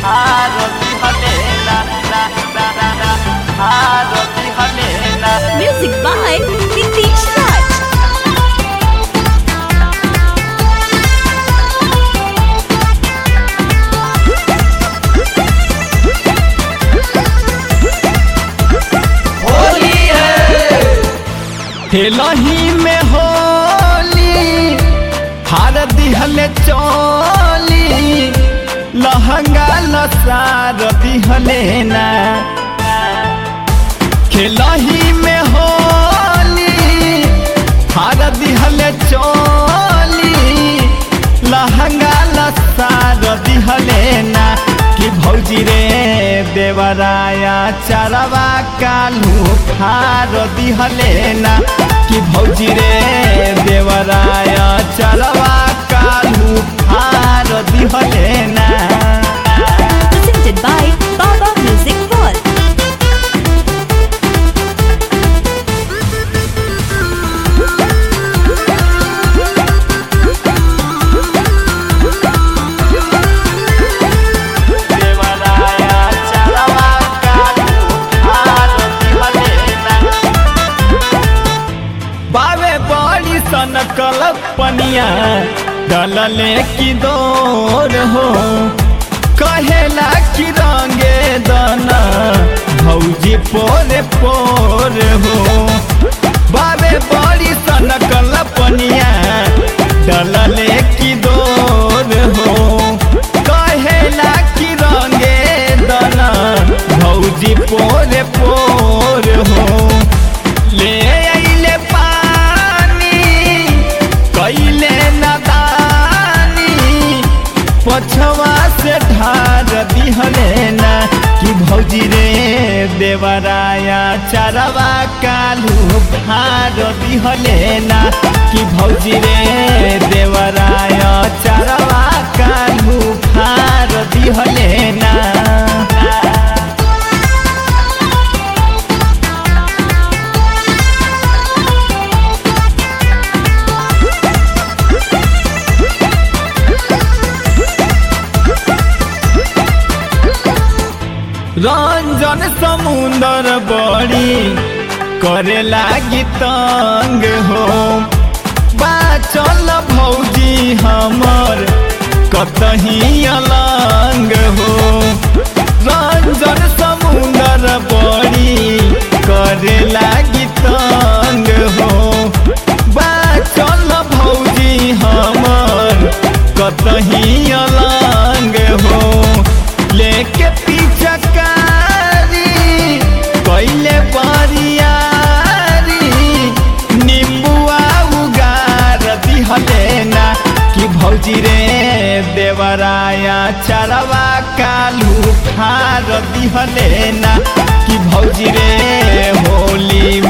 आरती हले ना ना ना ना ना आरती हले ना Music by Nitish Raj. Holi है हेलही में होली हार दिहले चोली लहंगा लसार दिहले ना खेलही में होली हार दिहले चोली लहंगा लसार दिहले ना कि भौजी रे देवराया चरवा कालू फार दिहले ना कि भौजी रे देवराया चरवा कालू फार दिहले ना Presented by Baba Music World. देवराया चरवा कालू आरती हले ना बावे बड़ी सन कलपनिया डलले की दौर हो कहेला कि रंगे दाना भौजी पोरे पोर हो बावे बड़ी सन कलपनिया डलले की दौर हो कहेला कि रंगे दाना भौजी पोरे पोर हो ले आइले पानी कैले नदानी पछवा से ढार दिहले ना कि भौजी रे देवराया चरवा कालू भार दिहले ना कि भौजी रे देवराया चरवा कालू भार दिहले ना रंजन समुंदर बड़ी करे लागी तंग हो बाचल भौजी हमर कतही अलंग हो रंजन समुंदर बड़ी करे लागी तंग हो बाचल भौजी हमर कतही अलंग हो लेके पिचकारी कैले बरियारी निम्बुआ उगार दिहले ना कि भौजी रे देवराया चरवा कालू फार दिहले ना कि भौजी रे होली